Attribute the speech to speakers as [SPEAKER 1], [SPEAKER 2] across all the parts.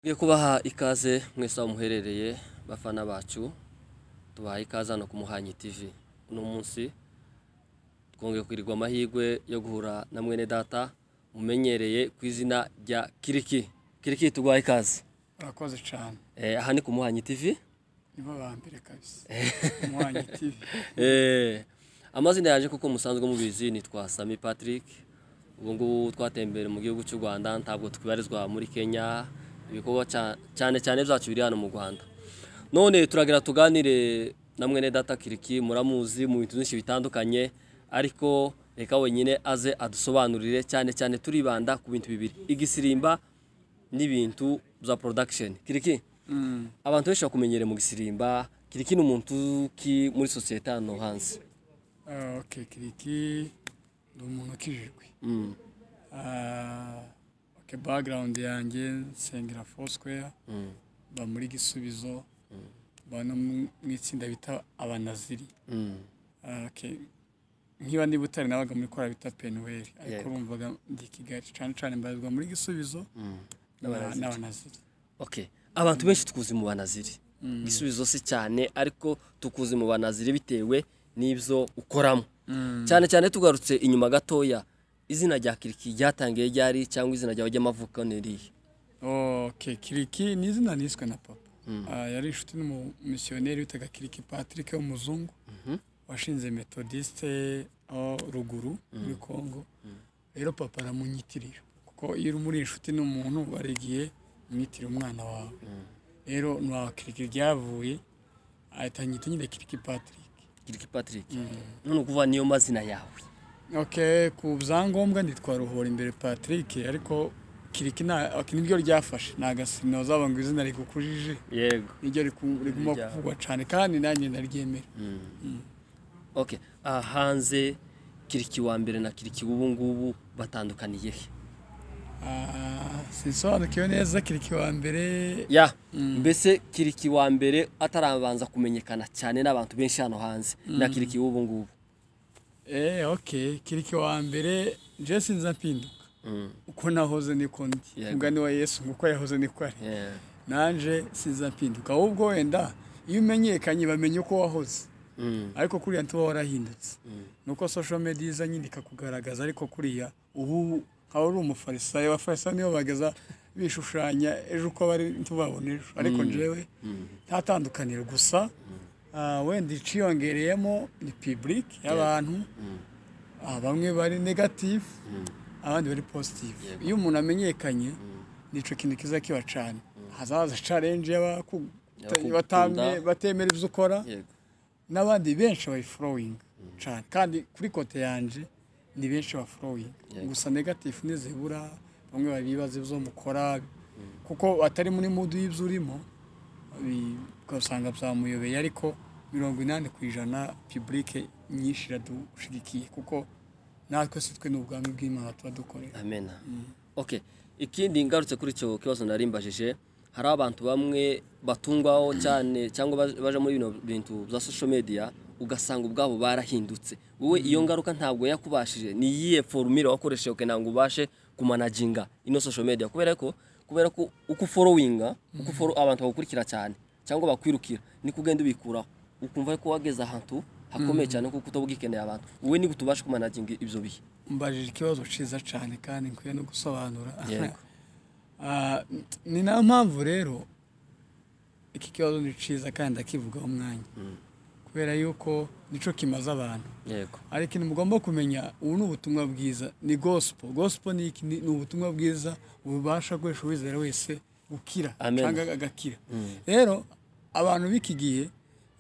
[SPEAKER 1] Tugiye kubaha ikaze mwese aho muherereye bafana bacu tubaha ikaze hano ku Muhanyi TV uno munsi twongeye kugirirwa amahirwe yo guhura na mwene data mumenyereye ku izina rya Kiriki Kiriki tuguhaye ikaze
[SPEAKER 2] urakoze cyane
[SPEAKER 1] Eh, aha ni ku Muhanyi TV
[SPEAKER 2] nibo ba mbere kabisa umuhanyi tv
[SPEAKER 1] Eh, amazina yaje kuko musanzwe mubizi nitwa Sami Patrick ubu ngubu twatembere mu gihugu cy'u Rwanda ntabwo tubarizwa muri Kenya ibikorwa ca- cyane cyane byacu biri hano mu Rwanda none turagira tuganire na mwene data Kiriki muramuzi mu bintu byinshi bitandukanye ariko reka wenyine aze adusobanurire cyane cyane turibanda ku bintu bibiri igisirimba n'ibintu bya production Kiriki abantu benshi bakumenyere mu gisirimba kiriki ni umuntu uki muri sosiyete hano hanze
[SPEAKER 2] Ah, ok kiriki ni umuntu ukijijwe
[SPEAKER 1] Mm,
[SPEAKER 2] Ah, ok background yanjye nsengera foursquare
[SPEAKER 1] mm,
[SPEAKER 2] ba muri gisubizo ba no mu- mu itsinda bita abanaziri
[SPEAKER 1] mm,
[SPEAKER 2] Ah, ok nkiba ndi butare nabaga muri kora bita penuweri ariko
[SPEAKER 1] Yego.
[SPEAKER 2] bumvaga ndi kigali cyane cyane mbarizwa muri gisubizo
[SPEAKER 1] mm.
[SPEAKER 2] na- n'abanaziri
[SPEAKER 1] okay abantu benshi tukuzi mu banaziri igisubizo si cyane ariko tukuzi mu banaziri bitewe n'ibyo ukoramo cyane cyane tugarutse inyuma gatoya izina rya kiriki ryatangiye ryari cyangwa izina ryawe ry'amavuko ni irihe
[SPEAKER 2] ok kiriki ni izina niswe na papa Ah, yari inshuti n'umumisiyoneri witaga kiriki patrick w'umuzungu washinze metodiste aho ruguru muri congo rero papa aramunyitirira kuko iyo uri muri inshuti n'umuntu warigiye umwitira umwana wawe rero nta kiriki ryavuye ahita anyita nyine kiriki patrick
[SPEAKER 1] kiriki patrick none ukuvuga niyo mazina yawe
[SPEAKER 2] ok ku byangombwa nitwa ruhora imbere patrick ariko kiriki nta- ok, niryo ryafashe ni agasinoza ngo izina rigukujije
[SPEAKER 1] yego
[SPEAKER 2] niryo riku- riguma
[SPEAKER 1] Rijya.
[SPEAKER 2] kuvugwa cyane kandi nanjye ndaryemera
[SPEAKER 1] okay ah, hanze kiriki wa mbere na kiriki ubu ngubu batandukaniye he
[SPEAKER 2] Ah, sinsobanukiwe neza kiriki wa mbere
[SPEAKER 1] ya mbese kiriki wa mbere atarabanza kumenyekana cyane n'abantu benshi hano hanze na kiriki w'ubu ngubu
[SPEAKER 2] eh ok kiriki wa mbere je sinza mpinduka uko nahoze niko ndi
[SPEAKER 1] Yego.
[SPEAKER 2] umugani wa yesu ngo uko yahoze niko ari
[SPEAKER 1] Yeah.
[SPEAKER 2] nanje sinza mpinduka ahubwo wenda iyo umenyekanye bamenya uko wahoze
[SPEAKER 1] Mm.
[SPEAKER 2] ariko kuriya ntuba warahindutse nuko social media iza nyine ikakugaragaza ariko kuriya ubu nkaba uri umufarisayo abafarisayo nibo bageza bishushanya ejo uko bari ntubabona ejo ariko njyewe nta tandukaniro gusa ah, wenda iciyongereyemo ni pibulike y'abantu Ah, bamwe bari negative abandi bari positive iyo umuntu amenyekanye nicyo kintu kiza kiba cyane hazaza challenge y'abaku-
[SPEAKER 1] Abakugukunda.
[SPEAKER 2] batamye- batemera ibyo ukora
[SPEAKER 1] Yego.
[SPEAKER 2] n'abandi benshi bayiforowinga cyane kandi kuri kote yanje ni benshi baforowinga
[SPEAKER 1] Yego.
[SPEAKER 2] gusa negatifu nizibura bamwe baba bibaza ibyo mukora kuko atari muri mudu y'ibyo urimo bi- ugasanga byamuyobeye ariko mirongo inani ku ijana pibulike nyinshi iradushigikiye kuko natwe si twe n'ubwami bw'imana tuba dukorera
[SPEAKER 1] amen okay ikindi ngarutse kuri icyo kibazo nari mbajije hari abantu bamwe batungwaho cyane cyangwa baj- baja muri bino bintu bya social media ugasanga ubwabo barahindutse wowe iyo ngaruka ntabwo yakubashije ni iyihe formule wakoresheje kugira ngo ubashe kumanaginga ino social media kubera ko kubera ko uko uforowinga uko uforo- abantu bagukurikira cyane cyangwa bakwirukira ni kugenda ubikuraho ukumva ko wageze ahantu hakomeye cyane kuko utabwikeneye abantu wowe nigute ubasha kumanaginga ibyo bihe
[SPEAKER 2] mbajije ikibazo cyiza cyane kandi nkwiye no gusobanura
[SPEAKER 1] Yego.
[SPEAKER 2] Ah, ni na mpamvu rero iki kibazo ni cyiza kandi ndakivugaho umwanya kubera yuko nicyo kimaze abantu
[SPEAKER 1] yego
[SPEAKER 2] ariko ntimugomba kumenya ubu ni ubutumwa bwiza ni gosipo gosipo ni iki? Ni- ni ubutumwa bwiza bubasha guhesha uwizera wese gukira
[SPEAKER 1] Amen.
[SPEAKER 2] cyangwa agakira rero abantu b'iki gihe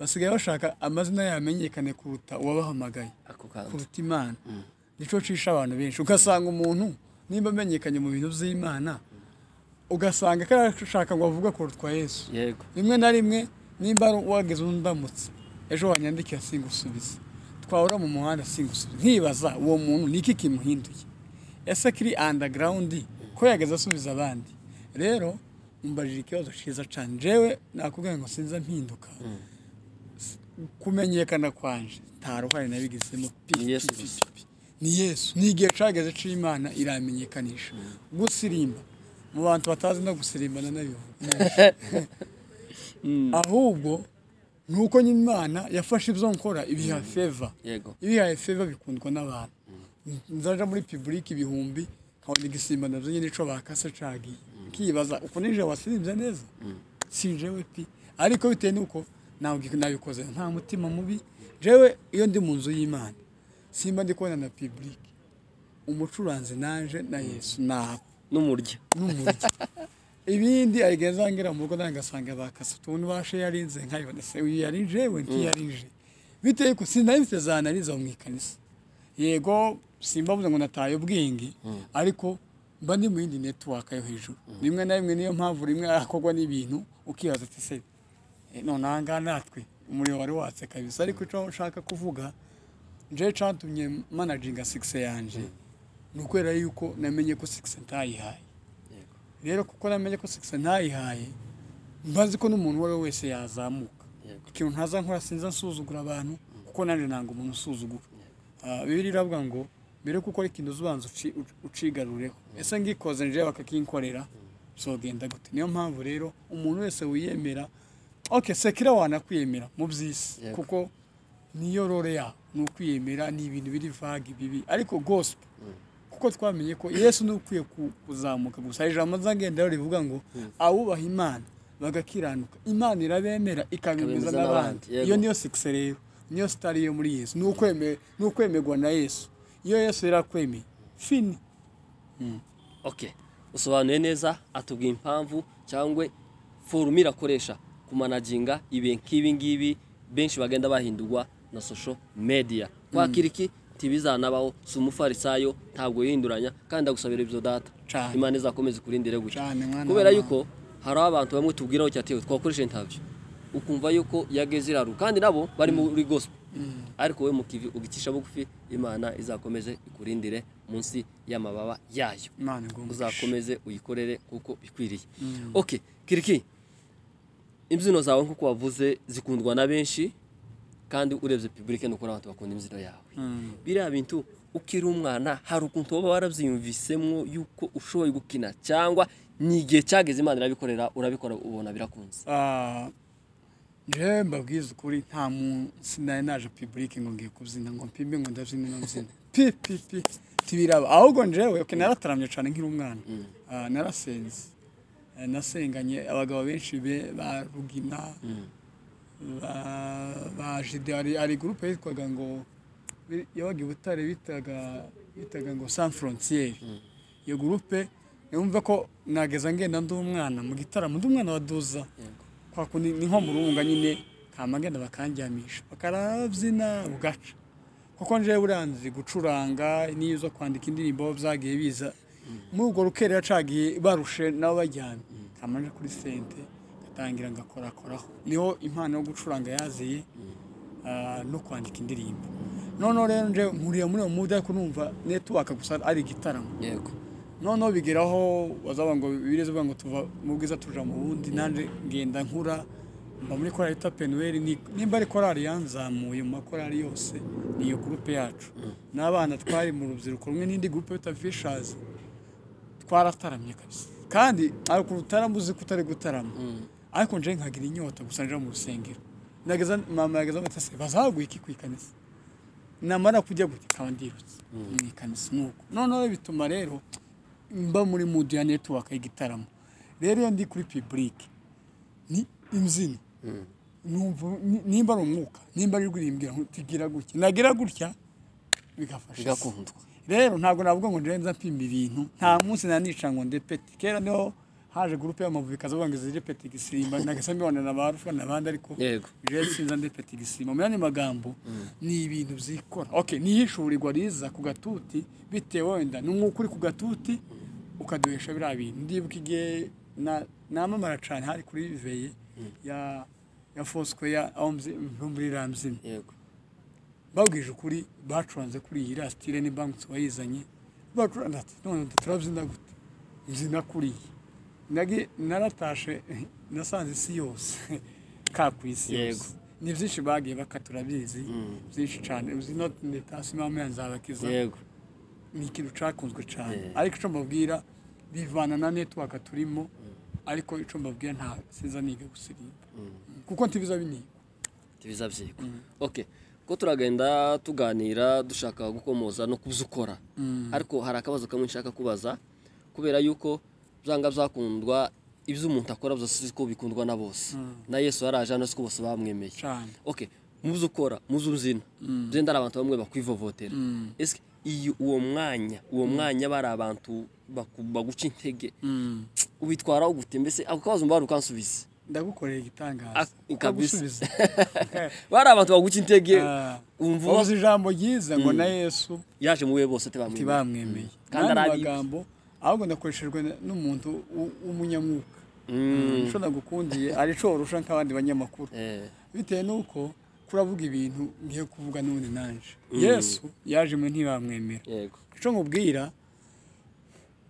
[SPEAKER 2] basigaye bashaka amazina yamenyekane kuruta uwabahamagaye
[SPEAKER 1] ako kantu
[SPEAKER 2] kuruta imana nicyo cisha abantu benshi ugasanga umuntu nimba amenyekanye mu bintu by'imana ugasanga karashaka ngo avuge kurutwa yesu
[SPEAKER 1] yego
[SPEAKER 2] rimwe na rimwe nimba ari wageze undamutse ejo wanyandikira singusubize twahura mu muhanda singusubize nkibaza uwo muntu ni iki kimuhinduye ese kiri andagarawundi ko yageze asubiza abandi rero mbajije ikibazo cyiza cyane jewe nakubwira ngo sinza mpinduka kumenyekana kwanje nta ruhare nabigizemo pi,
[SPEAKER 1] Ni Yesu
[SPEAKER 2] pi, pi,
[SPEAKER 1] gusa.
[SPEAKER 2] pi, pi. ni yesu ni igihe cageze c'imana iramenyekanisha gusirimba mu bantu batazi no gusirimbana nayo ahubwo ni uko nyine imana yafashe ibyo nkora ibiha feva
[SPEAKER 1] yego
[SPEAKER 2] ibihaye feva bikundwa n'abantu nzaja muri public ibihumbi nkabona igisimba navyo nyine ico bakase cagiye nkibaza uko nije wasirimbye neza si jewe pi ariko bitewe nuko nawe nabikoze nta mutima mubi jewe iyo ndi mu nzu y'imana simba ndi kubona na public umucuranzi naje na yesu nawe
[SPEAKER 1] n'umurya
[SPEAKER 2] n'umurya ibindi arigenza ngira mu rugo nawe ngasanga bakase utuntu bashe yarinze nkayibona se uyu yarije we ntiyarije bitewe ko sinari mfite za analize mu ikanisa yego simbavuze ngo nataye ubwenge ariko mba ndi mu yindi netiwaka yo hejuru rimwe na rimwe niyo mpamvu rimwe hakorwa n'ibintu ukibaza ati se eh, none aha ngaha natwe umuriro wari watse kabisa ariko icyo nshaka kuvuga nje cyatumye manajinga sikise yanjye ni ukwera yuko namenye ko sikise ntayihaye
[SPEAKER 1] yego
[SPEAKER 2] rero kuko namenye ko sikisi ntayihaye mbazi ko n'umuntu uwo ari we wese yazamuka
[SPEAKER 1] Yego.
[SPEAKER 2] ikintu ntaza nkora sinza nsuzugura abantu kuko nanjye ntabwo umuntu usuzugura Ah, bibiliya iravuga ngo mbere yo gukora ikintu ubanza uci- uci- ucigarureho ese ngikoze nje bakakinkorera zogenda gute niyo mpamvu rero umuntu wese wiyemera oke sekira wanakwiyemera mu by'isi
[SPEAKER 1] Yego.
[SPEAKER 2] kuko niyo rore ya ni ukwiyemera ni ibintu biri vage bibi ariko gospel kuko twamenye ko yesu ni we ukwiye ku- kuzamuka gusa hari ijambo nzagenda rivuga ngo awubaha imana bagakiranuka imana irabemera ikabemeza
[SPEAKER 1] Ikabemeza
[SPEAKER 2] n'abandi
[SPEAKER 1] n'abandi, yego.
[SPEAKER 2] iyo niyo sikise rero niyo sitari yo muri yesu ni ukweme- ni ukwemerwa na yesu iyo yesu yarakwemeye fini
[SPEAKER 1] okay usobanuye neza atubwiye impamvu cyangwa forumu irakoresha kumanaginga ibi nk'ibi ngibi benshi bagenda bahindurwa na social media wakira iki ntibizanabaho si umufarisayo ntabwo yihinduranya kandi ndagusabira ibyo data
[SPEAKER 2] Cane.
[SPEAKER 1] imana izakomeze kurindire gutya
[SPEAKER 2] Cane, mwana
[SPEAKER 1] kubera
[SPEAKER 2] wa-
[SPEAKER 1] yuko hari abantu bamwe tubwiraho cyatewe twakoresha interview ukumva yuko yageze iraru kandi nabo bari muri gospel ariko we mukivi ugicisha bugufi imana izakomeze ikurindire munsi y'amababa yayo
[SPEAKER 2] imana igomba
[SPEAKER 1] uzakomeze uyikorere kuko bikwiriye okay kiriki imbyino zawe nkuko wavuze zikundwa na benshi kandi urebye public ni uko n'abantu bakunda imbyino yawe biriya bintu ukiri umwana hari ukuntu baba warabyiyumvisemwo yuko ushoboye gukina cyangwa ni igihe cyageze imana irabikorera urabikora ubona birakunze
[SPEAKER 2] Ah, njyewe mbabwiza ukuri nta munsi nari naje pibulike ngo ngiye kubyina ngo mpimbe ngo ndabyina ino mbyina pi pi pi tibiraba ahubwo njyewe okay, narataramye cyane nkiri umwana Ah, narasenze Eh, nasenganye abagabo benshi be ba rugina ba- ba jide hari hari gurupe yitwaga ngo bi- yabaga i butare bitaga bitaga ngo san frontiere iyo gurupe yumva ko nageza ngenda ndi umwana mu gitaramo ndi umwana wa duza kwa kundi ni nko mu runga nyine kama ngenda bakanjyamisha bakarabyina bugaca kuko nje buranzi gucuranga n'iyo uza kwandika indirimbo byagiye biza muri urwo rukerera cagiye barushe nabo bajyana kama nje kuri sente ngatangira ngakorakoraho niho impano yo gucuranga yaziye ah, no kwandika indirimbo noneho rero nje nkuriye muri uwo muda ariko numva network gusa ari igitaramo
[SPEAKER 1] yego
[SPEAKER 2] noneho bigeraho bazaba ngo bibirize bavuga ngo tuva mu bwiza tuja mu bundi nanjye ngenda nkura mba muri korali yitwa penuweri ni- nimba ari korali yanzamuye mu makorali yose ni iyo gurupe yacu n'abana twari mu rubyiruko rumwe n'indi gurupe yitwa fishazi twarataramye kabisa kandi ari ku rutaramo uzi ko utari gutarama ariko nje nkagira inyota gusa nje mu rusengero nageza mama yageza amatase bazaguye iki ku ikanisa namara kujya gutya nkaba ndirutse mu ikanisa nuko noneho bituma rero mba muri mudu ya network y'igitaramo rero iyo ndi kuri public ni imbyino Numva- ni- nimba ari umwuka nimba ari kurimbwira tugira gutya nagira gutya bigafasha
[SPEAKER 1] bigakundwa
[SPEAKER 2] rero ntabwo navuga ngo njyewe nza mpimba ibintu nta munsi nanica ngo ndepete kera niho haje gurupe y'amavubi ikazavuga ngo izi repete igisimba nagasa mbibonana na ba rufa n'abandi ariko
[SPEAKER 1] Yego.
[SPEAKER 2] jewe sinza ndepete igisimba mu yandi magambo ni ibintu byikora okay nihishurirwa riza ku gatuti bitewe wenda ni umwuka uri ku gatuti ukaduhesha biriya bintu ndibuka igihe na- namamara cyane hari kuri veye ya ya fosco ya aho mzi- muri ramzini
[SPEAKER 1] yego
[SPEAKER 2] babwije ukuri bacuranze kuri iyi rasitire ni banki wayizanye bacuranze ati none turabyina gute mbyina kuri iyi nagi naratashe nasanze isi yose ka ku isi yose
[SPEAKER 1] Yego.
[SPEAKER 2] ni byinshi bagiye bakatura bizi byinshi cyane uzi no ni tasi mama yanzabakiza
[SPEAKER 1] yego
[SPEAKER 2] ni ikintu cyakunzwe cyane
[SPEAKER 1] Yeah.
[SPEAKER 2] ariko icyo mbabwira bivana na network turimo ariko icyo mbabwiye nta sinza niga gusirimba kuko ntibiza biniga
[SPEAKER 1] tubiza byikwa okay ko turagenda tuganira dushaka gukomoza no kuzukora ariko hari akabazo kamwe nshaka kubaza kubera yuko byanga byakundwa ibyo umuntu akora byose uzi ko bikundwa na bose na yesu yaraje hano uzi ko bose bamwemeye
[SPEAKER 2] cyane
[SPEAKER 1] okay muzi ukora muzi uzina byenda hari abantu bamwe bakwivovotera ese iyo uwo mwanya uwo mwanya bari abantu baku- baguca intege ubitwaraho gute mbese ako kabazo mbara ukansubize
[SPEAKER 2] ndagukorera igitangaza
[SPEAKER 1] Ah, kabisa.
[SPEAKER 2] Ndagusubiza.
[SPEAKER 1] bari abantu baguca intege
[SPEAKER 2] Ah,
[SPEAKER 1] wumva
[SPEAKER 2] wabuze ijambo ryiza ngo na yesu
[SPEAKER 1] yaje mu bihe bose tebamwemeye
[SPEAKER 2] ntibamwemeye
[SPEAKER 1] Kandi
[SPEAKER 2] kandi
[SPEAKER 1] ari abibi.
[SPEAKER 2] magambo ahubwo nakoreshejwe n'umuntu w- w'umunyamwuka icyo nagukundiye ari cyo urusha nk'abandi banyamakuru bitewe n'uko kuravuga ibintu ngiye kuvuga n'ubundi nanje yesu yaje mu ntibamwemera
[SPEAKER 1] yego
[SPEAKER 2] icyo nkubwira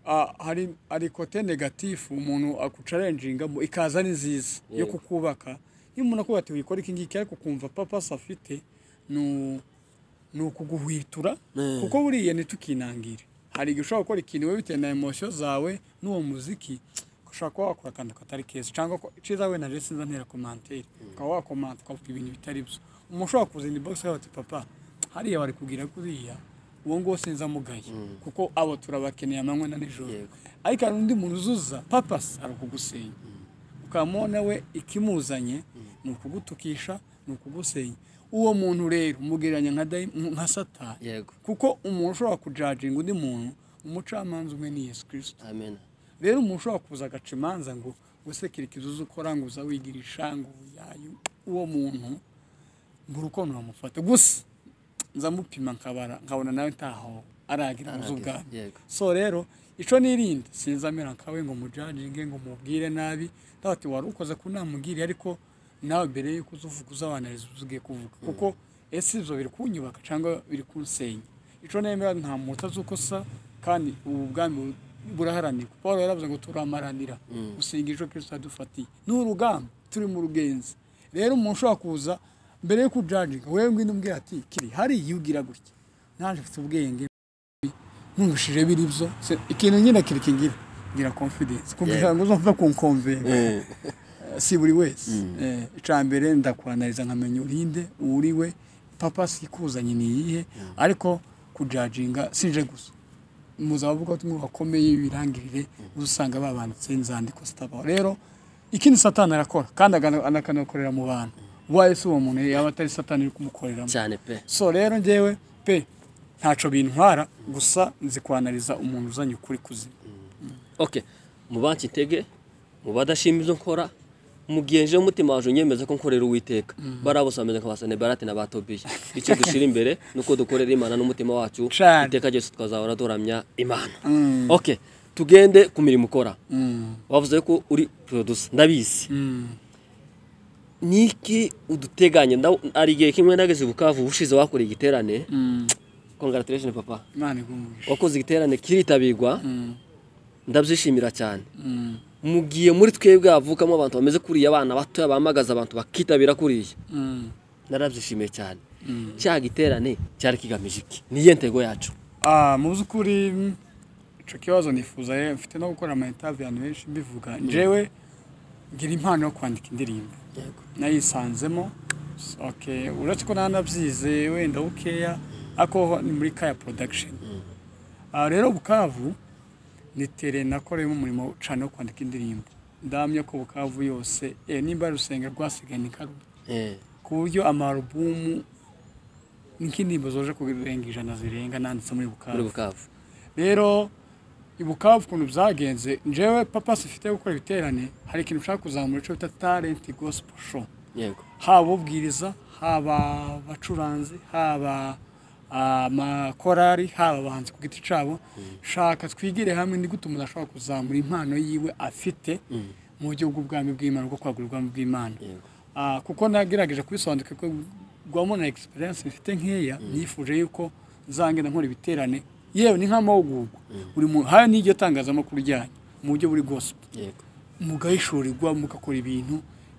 [SPEAKER 2] ah, hari hari kote negatifu umuntu akucarenjingamo ikaza ari nziza yo
[SPEAKER 1] Yego.
[SPEAKER 2] kukubaka iyo umuntu akubwira ati wikora iki ngiki ariko ukumva papasi afite ni u- ni ukuguhwitura
[SPEAKER 1] Mm.
[SPEAKER 2] kuko buriya ntitukinangire hari igihe ushobora gukora ikintu wowe bitewe na emosiyo zawe n'uwo muziki ushobora kuba wakora akantu katari keza cyangwa ko icyiza wenda nje sinza ntera komantere ukaba wakomanta ukavuga ibintu bitari byo umuntu ushobora kuzinda ibogisi akavuga ati papa hariya bari kubwira kuriya uwo nguwo sinza amugaye kuko abo turabakeneye amanywa na nijoro
[SPEAKER 1] Yego.
[SPEAKER 2] ariko hari undi muntu uzuza papasi ari ukugusenya ukamubona nawe ikimuzanye ni ukugutukisha ni ukugusenya uwo muntu rero umugereranya nka dayi- nka satani
[SPEAKER 1] yego
[SPEAKER 2] kuko umuntu ushobora kujajinga undi muntu umucamanza umwe ni yesu kirisito
[SPEAKER 1] amen
[SPEAKER 2] rero umuntu ushobora kuza agaca imanza ngo usekere ikizuzi ukora ngo uza wigirisha ngo uyayu uwo muntu mbura uko namufata gusa nza mupima nkabara nkabona nawe ntaho aragira mu z'ubwami
[SPEAKER 1] yego
[SPEAKER 2] so rero icyo nirinda sinzi amera nkawe ngo mujajinge ngo mubwire nabi ndawe ati wari ukoze ku namugiriye ariko nawe mbere y'uko uza uvuga uzabanariza ibyo ugiye kuvuga kuko ese ibyo biri kunyubaka cyangwa biri kunsenya icyo nemera nta muntu utazi uko asa kandi ubu bwami bu- buraharanirwa paul yaravuze ngo turamaranira gusenga icyo kirisito yadufatiye ni urugamba turi mu rugenzi rero umuntu ushobora kuza mbere yo kujajinga wewe ngwino umbwira ati kiri hariya ugira gutya naje mfite ubwenge nturushije biri byo se- ikintu nyine kiri kingira ngira confidence kugira ngo uzumve kunkomvera si buri wese Eh, ica mbere ndakwanariza nkamenya urinde uriwe papa sikuzanye ni iyihe ariko kujajinga sinje gusa muzavuga ko bakomeye ibirangirire uzasanga babanditse inzandiko zitabaho rero ikindi satani arakora kandi agana- anakanakorera mu bantu uwaye si uwo muntu yaba atari satani uri kumukoreramo
[SPEAKER 1] cyane pe
[SPEAKER 2] so rero ngewe pe ntacyo bintwara gusa nzi kwanariza umuntu uzanye ukuri kuzima
[SPEAKER 1] okay mubanki intege mubadashima ibyo nkora mugihe nje umutima waje unyemeza ko nkorera uwiteka bariya bose bameze nka ba senebarate na ba tobiya icyo dushira imbere ni uko dukorera imana n'umutima wacu
[SPEAKER 2] Cane.
[SPEAKER 1] iteka ryose twazahora duramya imana okay tugende ku mirimo ukora wavuze ko uri producer ndabizi niki uduteganye ndaw- hari igihe kimwe nageze i bukavu ubushize wakoreye igiterane congratulation papa
[SPEAKER 2] imana igumurisha
[SPEAKER 1] wakoze igiterane kiritabirwa ndabyishimira cyane mugiye muri twebwe havukamo abantu bameze kuriya abana batoya bamagaza abantu bakitabira kuriya narabyishimiye cyane cya giterane cyari kigamije iki niyo ntego yacu
[SPEAKER 2] mu by'ukuri icyo kibazo nifuza ye mfite no gukora amayetaje abantu benshi mbivuga ngewe ngira impano yo kwandika indirimbo nayisanzemo okay uretse ko nanabyize wenda bukeya ariko ni muri kaya production Ah, rero bukavu ni tere nakoreyemo umurimo cyane wo kwandika indirimbo ndamya ko bukavu yose eh, nimba ari urusengero rwasigaye ni karubi
[SPEAKER 1] Eh,
[SPEAKER 2] ku buryo amarubumu nk'indirimbo zoje kurenga ijana zirenga nanditse muri
[SPEAKER 1] muri
[SPEAKER 2] bukavu
[SPEAKER 1] bukavu
[SPEAKER 2] rero ibukavu ukuntu byagenze njyewe papa sifite gukora ibiterane hari ikintu ushaka kuzamura icyo bita talent gospel show
[SPEAKER 1] yego
[SPEAKER 2] haba ubwiriza haba abacuranzi haba amakorari haba abahanzi ku giti cyabo shaka twigire hamwe ni gute umuntu ashobora kuzamura impano yiwe afite mu buryo bw'ubwami bw'imana bwo kwagura ubwami bw'imana
[SPEAKER 1] yego
[SPEAKER 2] Ah, kuko nagerageje kubisobanukirwa ko rwamo na egisperiyanse bifite nkeya nifuje yuko nzangenda nkora ibiterane yewe ni nk'amahugurwa buri muntu haya n'iryo tangazamakuru ryanyu mu buryo buri gospel
[SPEAKER 1] yego
[SPEAKER 2] mugahishurirwa mugakora ibintu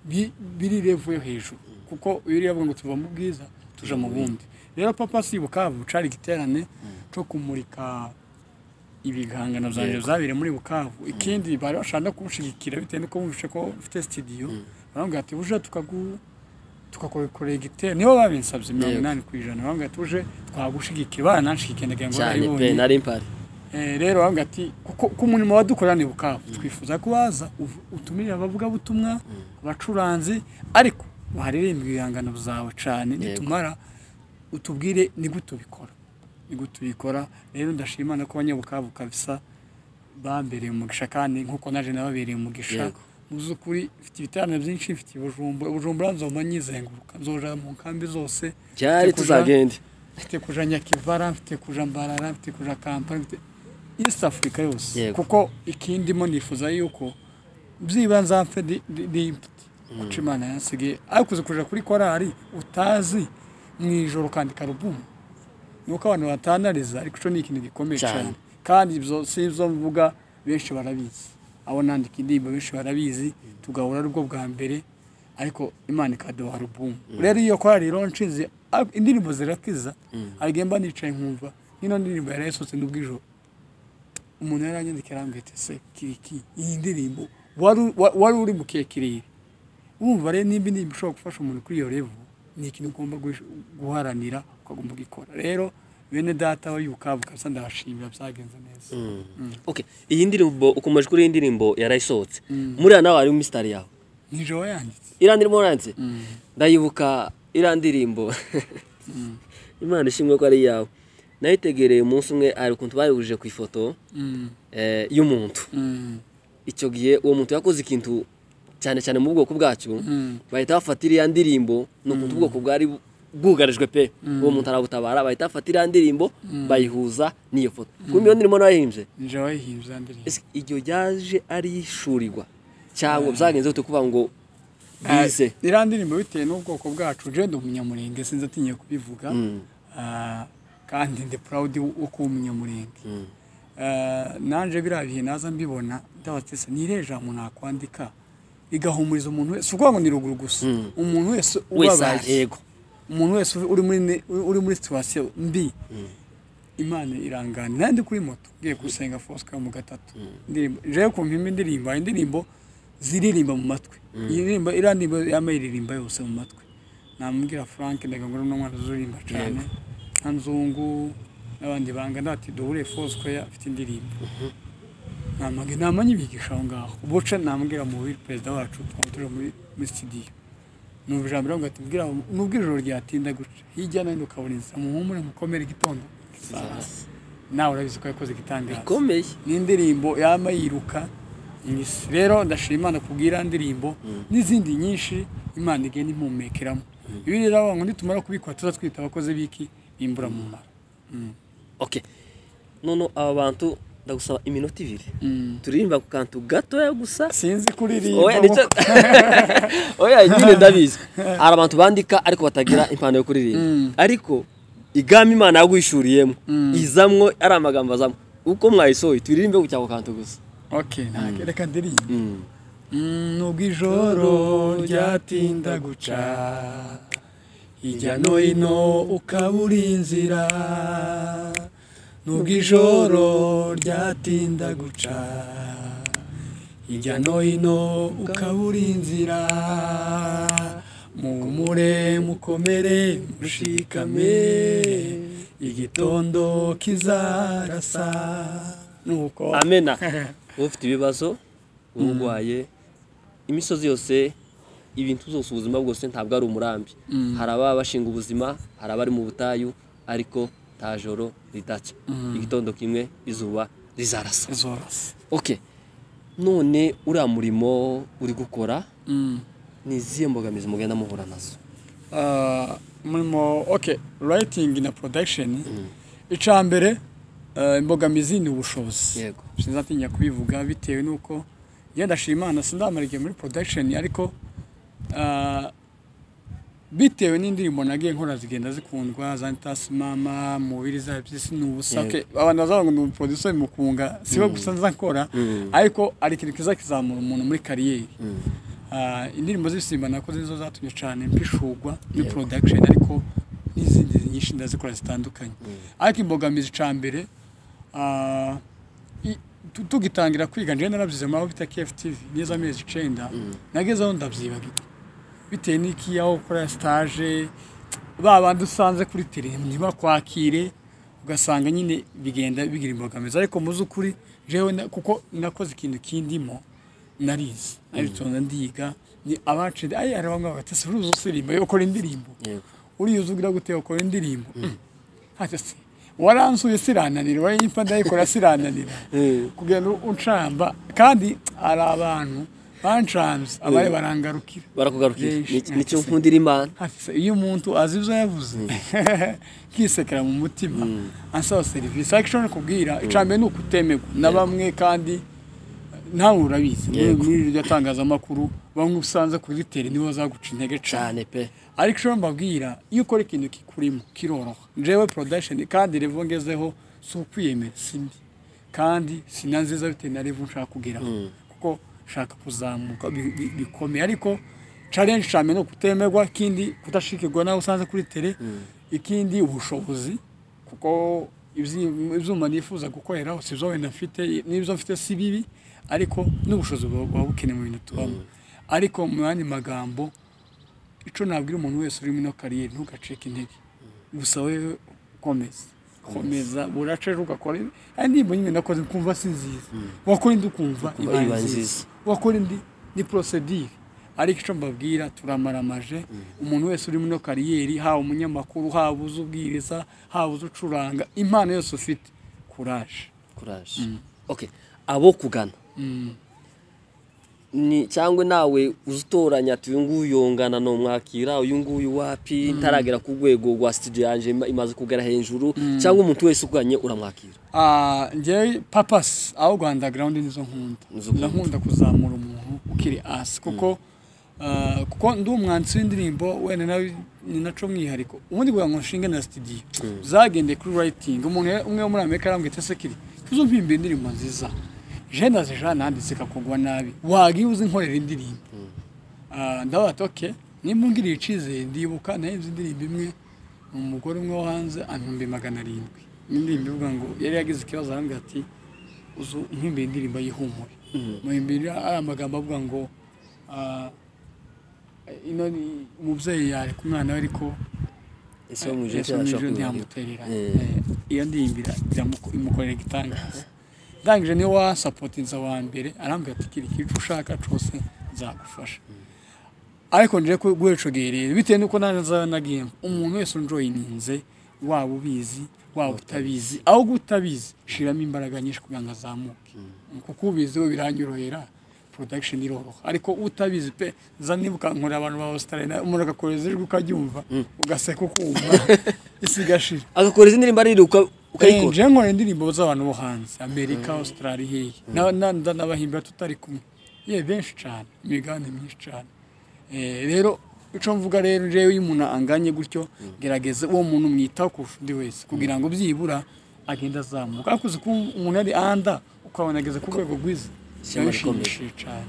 [SPEAKER 2] bi- biri level yo hejuru kuko iyo uriya avuga ngo tuva mu bwiza tuja mu bundi rero papa si bukavu cari igiterane cyo kumurika ibihangano byanjye zabire muri bukavu ikindi bari bashaka no kumushyigikira bitewe n'uko bumvishe ko ufite sitidiyo barambwira ati buje tukagu tukakorekora igitero nibo babinsabye mirongo
[SPEAKER 1] Yego.
[SPEAKER 2] inani ku ijana barambwira ati buje twagushyigikiye barananshyigikira ndagira ngo
[SPEAKER 1] cyane pe
[SPEAKER 2] barabibonye
[SPEAKER 1] nari mpari
[SPEAKER 2] Eh, rero barambwira ati kuko ko umurimo wadukorera ni bukavu twifuza ko waza uv- utumirire abavugabutumwa abacuranzi ariko waharirimba ibihangano zawe cyane nitumara utubwire ni gute ubikora ni gute ubikora rero ndashima no ko abanyabukavu kabisa bambereye umugisha kandi nk'uko naje nababereye umugisha
[SPEAKER 1] Yego.
[SPEAKER 2] mu by'ukuri mfite ibitaramo byinshi mfite bujumbura bujumbura nzoma nyizenguruka nzoja mu nkambi zose
[SPEAKER 1] cyari
[SPEAKER 2] Mfite kuja-
[SPEAKER 1] tuzagende
[SPEAKER 2] mfite kuja nyakivara mfite kuja mbarara mfite kuja kampala mfite east africa yose
[SPEAKER 1] Yego.
[SPEAKER 2] kuko ikindimo nifuza yuko byiba nzapfe ndi ndi- ndi imfite kuko imana yansigiye ariko uzi kuja kuri korali utazi mu ijoro ukandika alubumu nuko abantu batanariza ariko ico ni ikintu gikomeye
[SPEAKER 1] Cyane.
[SPEAKER 2] cyane kandi ibyo si ibyo mvuga benshi barabizi abo nandika indirimbo benshi barabizi tugahura ari bwo bwa mbere ariko imana ikaduha alubumu rero iyo korali ironshize ariko indirimbo zirakiza harigihe mba nicaye nkumva nk'ino ndirimbo yari yasohotse n'ubw'ijoro umuntu yaranyandikira arambwira ati se kiriki iyi ndirimbo wari- wa- wari uri mu kekirire wumva rero nimba indirimbo ishobora gufasha umuntu kuri iyo revo ni ikintu ugomba gush- guharanira ukagomba gukora rero bene data w'abayukavu kabisa ndabashimira byagenze neza
[SPEAKER 1] okay iyi ndirimbo ukomeje kuri iyi ndirimbo yarayisohotse muriya nawe harimo isitari yawe
[SPEAKER 2] nijoro yanditse
[SPEAKER 1] iriya ndirimbo yanditse ndayibuka iriya ndirimbo imana ishimwe ko ari iyawe nayitegereye umunsi umwe hari ukuntu bayihurije ku ifoto
[SPEAKER 2] Mm,
[SPEAKER 1] eh, y'umuntu
[SPEAKER 2] mm,
[SPEAKER 1] icyo gihe uwo muntu yakoze ikintu cyane cyane mu bwoko bwacyo
[SPEAKER 2] mm,
[SPEAKER 1] bahita bafata iriya ndirimbo ni ukuntu ubwoko bwari bwugarijwe pe uwo muntu arabutabara bahita bafata iriya ndirimbo bayihuza n'iyo foto kuri iyo ndirimbo nayihimbye
[SPEAKER 2] nijoro yayihimbye ya ndirimbo
[SPEAKER 1] Ese iryo ryaje ari ishurirwa cyangwa byagenze bite kuvuga ngo bize
[SPEAKER 2] Ah, iriya ndirimbo bitewe n'ubwoko bwacu je ndi umunyamurenge sinzi atinye kubivuga Ah, kandi ndi proud wo kuba umunyamurenge Eh, nanje biriya bihe naza mbibona ndabatese nire jambo nakwandika igahumuriza umuntu wese ukuvuga ngo ni ruguru gusa umuntu wese
[SPEAKER 1] wese
[SPEAKER 2] ubabaye
[SPEAKER 1] yego
[SPEAKER 2] umuntu wese uri muri ne- uri muri situation mbi imana irangana nandi kuri moto ngiye gusenga fosca mu gatatu indirimbo jewe ku mpimba indirimbo hari indirimbo ziririmba mu matwi iyi ndirimbo iriya ndirimbo yambaye iririmba yose mu matwi namubwira frank ndaga ngo uno mwana uzuririmba cyane nka nzungu n'abandi banga ndati duhure fosca afite indirimbo namage namanye ibigisha aho ngaho ubuce namubwira mu biri perezida wacu twaba turi muri muri studio numva ijambo rero ngahita mbwira nubwo ijoro ryatinda guca hirya no hino ukabona inzira muhumure mukomere igitondo kizaza nawe urabizi ko yakoze igitangaza
[SPEAKER 1] ikomeye
[SPEAKER 2] n'indirimbo yama yiruka Yes. rero ndashima imana kubwira ndirimbo n'izindi nyinshi imana igenda impumekeramo ibi rero abantu ngo nitumara kubikora tuzatwita abakozi b'iki bimbura mu mara
[SPEAKER 1] okay none aba bantu ndagusaba iminota ibiri turirimba ku kantu gatoya gusa
[SPEAKER 2] sinzi kuririmba
[SPEAKER 1] oya nicyo oya nyine ndabizi hari abantu bandika ariko batagira impano yo kuririmba ariko igama imana yaguhishuriyemo izamwo ari amagambo azamwo uko mwayisohoye turirimbe ku cyako kantu gusa
[SPEAKER 2] okay ntabwo reka ndirimbe Mm, nubwo ijoro ryatinda guca hirya no hino ukabura inzira nubwo ijoro ryatinda guca hirya no hino ukabura inzira muhumure mukomere mushikame igitondo kizarasa nuko
[SPEAKER 1] amena ufite ibibazo urwaye imisozi yose ibintu byose ubuzima bwose ntabwo ari umurambi hari ababa bashinga ubuzima hari abari mu butayu ariko nta joro ridacya igitondo kimwe izuba rizarasa
[SPEAKER 2] zorasa
[SPEAKER 1] okay none uriya murimo uri gukora ni izihe mbogamizi mugenda muhura nazo
[SPEAKER 2] Ah, umurimo okay writing na production icya mbere ah, imbogamizi ni ubushobozi
[SPEAKER 1] Yego.
[SPEAKER 2] sinzatinya kubivuga bitewe n'uko njye ndashima imana sindamara igihe muri production ariko ah, bitewe n'indirimbo nagiye nkora zigenda zikundwa za ntasimama mubiri za by'isi ni ubusake abantu bazavuga ngo ni umuproducer mukunga siwe gusa nza nkora ariko ari ikintu kiza kizamura umuntu muri kariyeri Ah, indirimbo z'ibisimba nakoze nizo zatumye cyane mpishurwa muri production ariko n'izindi nyinshi ndazikora zitandukanye ariko imbogamizi cya mbere ah, i- tu- tugitangira kwiga njyewe narabyize muri bita KFTV neza amezi icyenda nageze aho ndabyibaga bitewe n'iki aho ukora sitaje ba bandi usanze kuri tele ntibakwakire ugasanga nyine bigenda bigira imbogamizi ariko mu z'ukuri jewe na- kuko nakoze ikintu kindimo narizi aritonda ndiga ni abacu ayi hari bamwe bagata se uruzi usiririmba yo ukora indirimbo
[SPEAKER 1] yego
[SPEAKER 2] uriya uzugira gute ukora indirimbo Ati se, waransuye sirananira wari imfa ndayikora sirananira
[SPEAKER 1] Mm.
[SPEAKER 2] kugenda uncamba kandi hari abantu bancanze abari barangarukira
[SPEAKER 1] barakugarukira
[SPEAKER 2] Yeesh,
[SPEAKER 1] Ni-
[SPEAKER 2] ati
[SPEAKER 1] nicyo
[SPEAKER 2] se.
[SPEAKER 1] nkundira imana
[SPEAKER 2] Ati se, iyo umuntu azi ibyo yavuze nkisekera mu mutima ansaba serivisi ariko icyo kubwira icambere ni ukutemerwa na bamwe kandi ntawe urabizi muri
[SPEAKER 1] Yego.
[SPEAKER 2] muri iryo tangazamakuru bamwe usanze kuri tele nibo bazaguca intege cyane
[SPEAKER 1] cyane pe
[SPEAKER 2] ariko icyo mbabwira iyo ukora ikintu kikurimo kiroroha jewe production kandi revo ngezeho si ukwiyemera sindi kandi si na nziza bitewe na revo nshaka kugeraho kuko nshaka kuzamuka bi- bi- bikomeye ariko challenge cyane ni ukutemerwa ikindi kudashikirwa nawe usanze kuri tele ikindi ubushobozi kuko ibyi- ibyuma nifuza gukoreraho si byo wenda mfite n'ibyo mfite si bibi ariko n'ubushobozi buba buba bukenewe mu bintu tubamo ariko mu yandi magambo icyo nabwira umuntu wese uri muri ino kariyeri ntugacike intege gusa wewe komeza komeza burace ejo ugakora ari indirimbo nyine nakoze kumva si nziza wakora indi ukumva
[SPEAKER 1] Ukumva iba
[SPEAKER 2] iba
[SPEAKER 1] nziza.
[SPEAKER 2] nziza wakora indi ni porosedire ariko icyo mbabwira turamaramaje umuntu wese uri muri ino kariyeri haba umunyamakuru haba uzi ubwiriza haba uzi ucuranga impano yose ufite kuraje
[SPEAKER 1] kuraje okay abo kugana ni cyangwa nawe uzitoranya ati uyu nguyu yongana ni umwakira uyu nguyu wapi ntaragera ku rwego rwa studio yanjye ima- imaze kugera hejuru cyangwa umuntu wese uganye uramwakira
[SPEAKER 2] Ah, njyewe papasi aho rwanda garawundi nizo nkunda
[SPEAKER 1] Nizo nkunda.
[SPEAKER 2] ndankunda kuzamura umuntu ukiri hasi kuko ah, kuko ndi umwanditsi w'indirimbo wenda nawe ni naco mwihariko ubundi kugira ngo nshinge na studio zagendeye kuri writing umuntu ya- umwe wo muri amerika yarambwiye ati sekiri tuzumpimba indirimbo nziza je ndazijana nanditse kakugwa nabi wagiye uzi nkorera indirimbo Ah, ndavuga ati oke nimba ungiriye icyizere ndibuka nahenze indirimbo imwe ni umugore umwe wo hanze ibihumbi magana arindwi indirimbo ivuga ngo yari yagize ikibazo arambwira ati uzu nkimbere indirimbo y'ihumure mu imbere ari amagambo avuga ngo ah, ino ni umubyeyi yareka umwana we ariko
[SPEAKER 1] ese wo mu ijoro
[SPEAKER 2] Yesu
[SPEAKER 1] cyangwa ashobora
[SPEAKER 2] ijoro
[SPEAKER 1] kubihanirwa.
[SPEAKER 2] ntiyamuterera
[SPEAKER 1] Eh.
[SPEAKER 2] Eh, iyo ndiyimbira iramuko- imukorera igitangaza ndangije niwe wasapotinza wa mbere arambwira ati kiri icyo ushaka cyose nzagufasha ariko nje guhecogerera bitewe n'uko nanjye nzaba nagiye umuntu wese unjoyininze waba ubizi waba utabizi ahubwo utabizi shiramo imbaraga nyinshi kugira ngo azamuke kuko ubizi we biranyorohera production iroroha ariko utabizi pe za niba ukankorera abantu ba Australia umuntu agakoreza ijwi ukaryumva ugaseka ukumva isi igashira
[SPEAKER 1] agakora izi ndirimbo arira uka-
[SPEAKER 2] Eh,
[SPEAKER 1] ukayikora
[SPEAKER 2] nje nkora indirimbo z'abantu bo hanze amerika australia hehe Na- na- na- n'abahimbira tutari kumwe ye benshi cyane imigabane myinshi cyane Eh, rero icyo mvuga rero njewe iyo umuntu anganye gutyo gerageza uwo muntu mwitaho kurusha undi wese kugira ngo byibura agende azamuka ariko uzi ko umuntu ari anda ukabona ageze ku rwego rwiza
[SPEAKER 1] Ishyamba
[SPEAKER 2] biba
[SPEAKER 1] rikomeye.
[SPEAKER 2] bishimishije cyane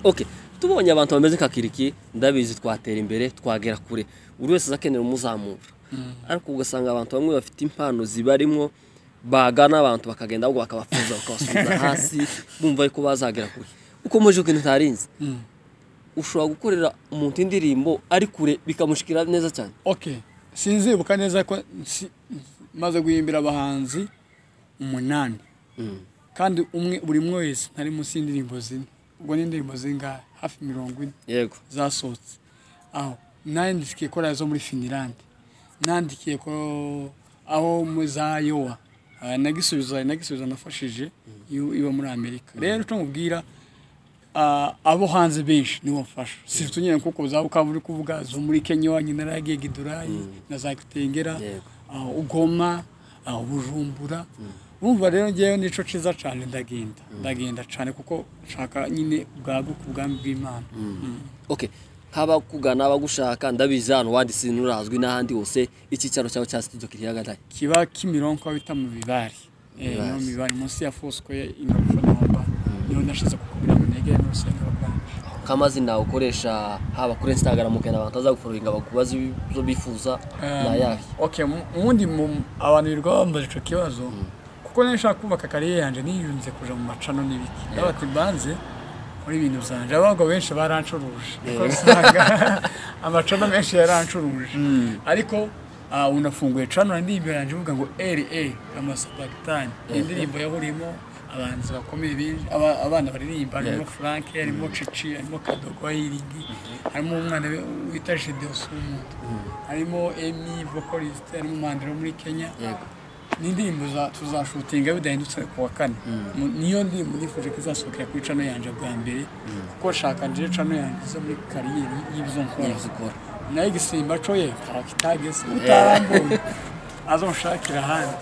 [SPEAKER 1] okay tubonye abantu bameze nka kiriki ndabizi twatera imbere twagera kure buri wese azakenera umuzamura ariko ugasanga abantu bamwe bafite impano zibarimo bagana abantu bakagenda ahubwo bakabafuza bakabasubiza hasi bumva yuko bazagera kure ukomeje ukintu utarinze ushobora gukorera umuntu indirimbo ari kure bikamushikira neza cyane
[SPEAKER 2] okay sinzibuka neza ko nsi- maze guhimbira abahanzi umunani kandi umwe buri umwe wese ntari munsi y'indirimbo zine ubwo ni indirimbo zingahe hafi mirongo ine
[SPEAKER 1] yego
[SPEAKER 2] zasohotse aho nandikiye ko arizo muri finirande nandikiye ko aho mu za yowa Ah, nagisubiza nagisubiza nafashije iyo- iba muri amerika rero icyo mubwira ah, abo hanze benshi nibo mfasha si tunyine kuko za ukaba uri kuvuga zo muri kenya iwanyu naragiye gidurayi na za kitengera
[SPEAKER 1] Yego.
[SPEAKER 2] ah, ugoma ah, bujumbura urumva rero ngewe nico ciza cyane ndagenda ndagenda cyane kuko nshaka nyine bwaguka ubwami bw'imana
[SPEAKER 1] okay nk'abakugana abagushaka ndabizi hano wanditse nturazwi n'ahandi hose icyicaro cyawe cya studio kiri hagati
[SPEAKER 2] kiba kimironko bita mu bibari Eh,
[SPEAKER 1] Bibari.
[SPEAKER 2] no mu bibari munsi ya fosikoye inofonomba niyo nashize kukubwira ngo negere n'urusengero rwanjye
[SPEAKER 1] nk'amazina ukoresha haba kuri instagram ukenda abantu bazaguforoyinga bakubaza ibyo bifuza
[SPEAKER 2] Um,
[SPEAKER 1] ni ayahe
[SPEAKER 2] okay mu- ubundi mu- abantu birirwa bambaza icyo kibazo kuko niba nshaka kubaka karere yanjye niyunze kuja mu macano n'ibiki ndabati mbanze muri ibintu byanje abagabo benshi baranshuruje kuko usanga amacano menshi yaranshuruje ariko ah, unafunguye cano indirimbo yanjye uvuga ngo ra amasabakitani indirimbo yahuriyemo abahanzi bakomeye benshi aba- abana baririmba harimo frank harimo cici harimo kadogo wayiringi harimo umwana we- wita Gedeon Sumuntu harimo emi vocalist harimo mandiro muri kenya
[SPEAKER 1] Yego.
[SPEAKER 2] ni indirimbo za- tuzashutinga bidahindutse ku wa kane Mu- niyo ndirimbo nifuje ko izasohokera kuri cano yanjye bwa mbere kuko nshaka nje cano yanjye iza muri kariyeri y'ibyo nkora
[SPEAKER 1] Yavuze ukora.
[SPEAKER 2] nayo igisimba coye tarakitageze utarambuye azonshakira ahandi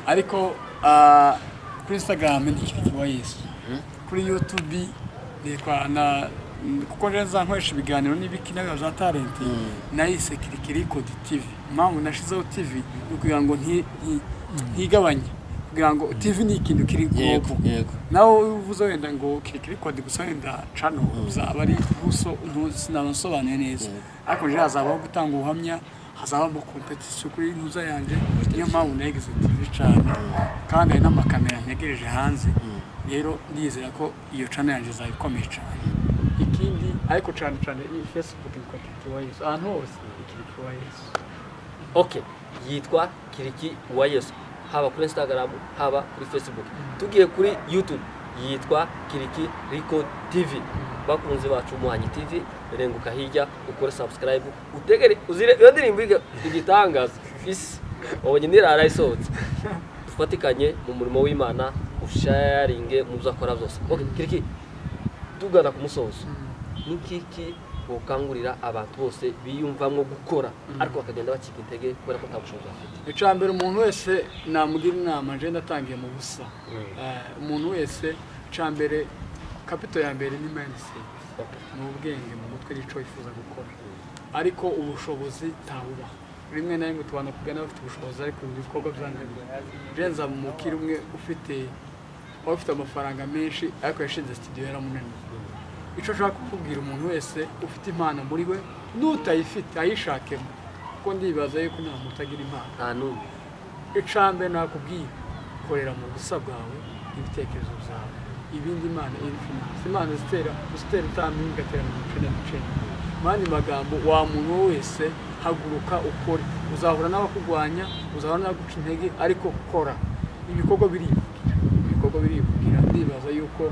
[SPEAKER 2] ariko ah, kuri instagram ndikirikiwa yesu kuri youtube nitwa na kuko rero nkoresha ibiganiro n'ibiki n'abantu za talenti nayise kirikirikodi tv impamvu nashizeho tv ni ukugira ngo nti- nti- ntigabanye kugira ngo tv ni ikintu kiri
[SPEAKER 1] yego
[SPEAKER 2] ubwoko
[SPEAKER 1] yego
[SPEAKER 2] nawe uvuze wenda ngo kirikiri kode gusa wenda cano uzaba ari buso sinabasobanuye neza ariko rero hazabaho gutanga ubuhamya hazabamo kompetisiyo kuri ntuza yanjye niyo mpamvu nayigize tv cyane kandi hari n'amakamera ntegereje hanze rero ndizera ko iyo cano yanjye izaba ikomeye cyane ikindi ariko cyane cyane iyi fesibuke yitwa kirikiri wa yesu ahantu hose ni kirikiri wa yesu
[SPEAKER 1] okay yitwa kiriki wa yesu haba kuri instagram haba kuri facebook tugiye kuri youtube yitwa kiriki riko tv bakunzi bacu muhanyi tv renguka hirya ukore subscribe utegere uzire iyo ndirimbo iga- igitangaza isi wabonye nirara isohotse dufatikanye mu murimo w'imana usharinge mu byo akora byose okay kiriki tugana ku musozo ni kiki wokangurira abantu bose biyumvamo gukora ariko bakagenda bacika intege kubera ko nta bushobozi bafite
[SPEAKER 2] icya mbere umuntu wese namugira inama njye ndatangiye mu busa Eh, umuntu wese icya mbere kapito ya mbere ni mindset ni ubwenge mu mutwe n'icyo wifuza gukora ariko ubushobozi ntabuba rimwe na rimwe tubana kugana bafite ubushobozi ariko ibikorwa byananiwe jenza mu mukire umwe ufite waba ufite amafaranga menshi ariko yashinze studio yaramunaniye icyo ushaka kukubwira umuntu wese ufite impano muri we n'utayifite ayishakemo kuko ndibaza yuko nta muntu utagira impano
[SPEAKER 1] nta n'umwe
[SPEAKER 2] icambe nakubwiye korera mu busa bwawe n'ibitekerezo byawe ibindi imana irifinanse imana zitera zitera utamenye igatera mu mice n'imiceri mu yandi magambo wa muntu wese haguruka ukore uzahura n'abakugwanya uzahura n'abaguca intege ariko kora ibikorwa birivugira ibikorwa birivugira ndibaza yuko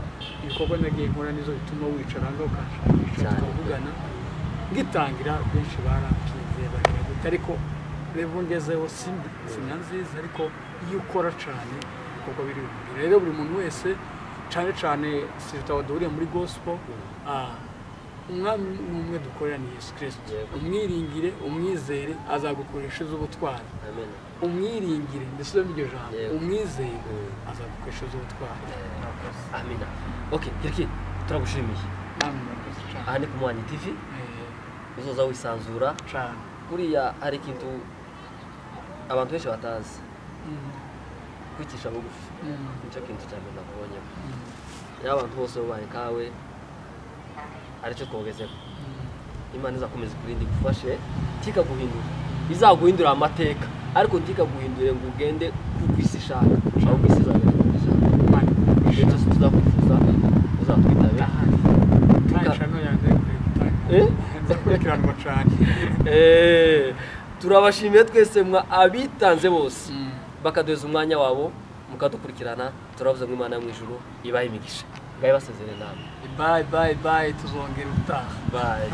[SPEAKER 2] ibikorwa nagiye nkora nizo bituma wicara ngaho ukashakisha
[SPEAKER 1] Cyane.
[SPEAKER 2] tukavugana ngitangira benshi barakinze bareba gute ariko reba ngezeho si sina nziza ariko iyo ukora cyane ibikorwa biri bubiri rero buri muntu wese cyane cyane si tutaba duhuriye muri gospel ah, umwami n'umwe dukorera ni yesu kirisito
[SPEAKER 1] Yego.
[SPEAKER 2] umwiringire umwizere azagukoresha iz'ubutwari
[SPEAKER 1] amen
[SPEAKER 2] umwiringire ndetse n'iryo jambo
[SPEAKER 1] Yego.
[SPEAKER 2] umwizere
[SPEAKER 1] Mm.
[SPEAKER 2] azagukoresha iz'ubutwari murakoze
[SPEAKER 1] amina okay kiriki turagushimiye
[SPEAKER 2] namwe murakoze cyane
[SPEAKER 1] aha ni ku muhanyi tv uzoza wisanzura
[SPEAKER 2] Eh, cyane
[SPEAKER 1] kuriya hari ikintu abantu benshi batazi
[SPEAKER 2] Mm,
[SPEAKER 1] kwicisha bugufi
[SPEAKER 2] mm,
[SPEAKER 1] nicyo kintu cya mbere nakubonyeho
[SPEAKER 2] mm.
[SPEAKER 1] iyo abantu bose babaye kawe aricyo twogezeho imana izakomeza ikurinda igufashe tikaguhindura izaguhindura amateka ariko ntikaguhindure ngo ugende kuko isi ishaka ahubwo isi izagenda uko ishaka ibyo byose tuzakwifuza uzatwitabe Eh?
[SPEAKER 2] ndakurikiranwa cyane
[SPEAKER 1] Eh, turabashimiye twese mwa abitanze bose bakaduheza umwanya wabo mukadukurikirana turavuze ngo imana yo mu ijuru ibahe imigisha ngayo basezere nawe
[SPEAKER 2] bayi bayi bayi tuzongera utaha
[SPEAKER 1] bayi